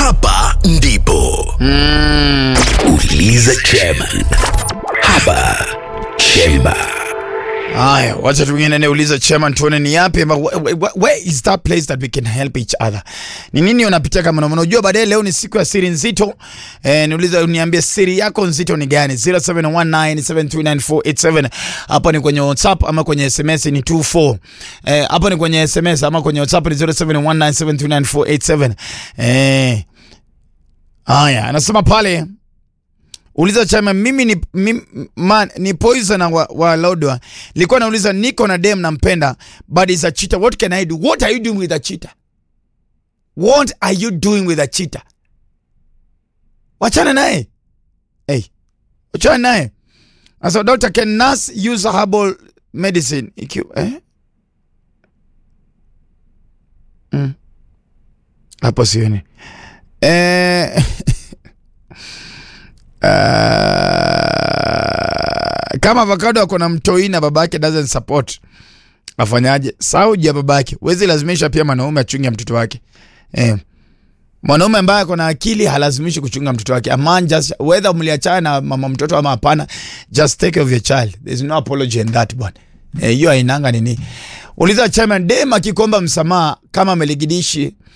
hapa ndipo Mm. uliza chairman hapa chemba Haya, wacha tuingine niulize chairman tuone ni yapi ama wh- wh- wh- where is that place that we can help each other. Ni nini unapitia kama unaona unajua baadaye leo ni siku ya siri nzito. Eh, niulize uniambie siri yako nzito ni gani? 0719739487. Hapo ni kwenye WhatsApp ama kwenye SMS ni 24. Eh, hapo ni kwenye SMS ama kwenye WhatsApp ni 0719739487. Eh. Haya, anasema pale Uliza chama mimi ni, mimi, man, ni poison wa, wa Lodwa. Nilikuwa nauliza niko na dem nampenda but is a cheater. What can I do? What are you doing with a cheater? What are you doing with a cheater? Wachana naye. Hey. Wachana naye. Asa doctor can nurse use herbal medicine ikiwa eh? Mm. Hapo sioni. Eh Uh, kama avocado ako na mtoi na babake doesn't support afanyaje? Sauji ya babake, wezi lazimisha pia mwanaume achunge mtoto wake eh. Mwanaume ambaye ako na akili halazimishi kuchunga mtoto wake. A man just whether mliachana na mama mtoto ama hapana, just take care of your child. There's no apology in that bwana. Eh, hiyo hainanga nini. Uliza chairman dem akikomba msamaha kama ameligidishi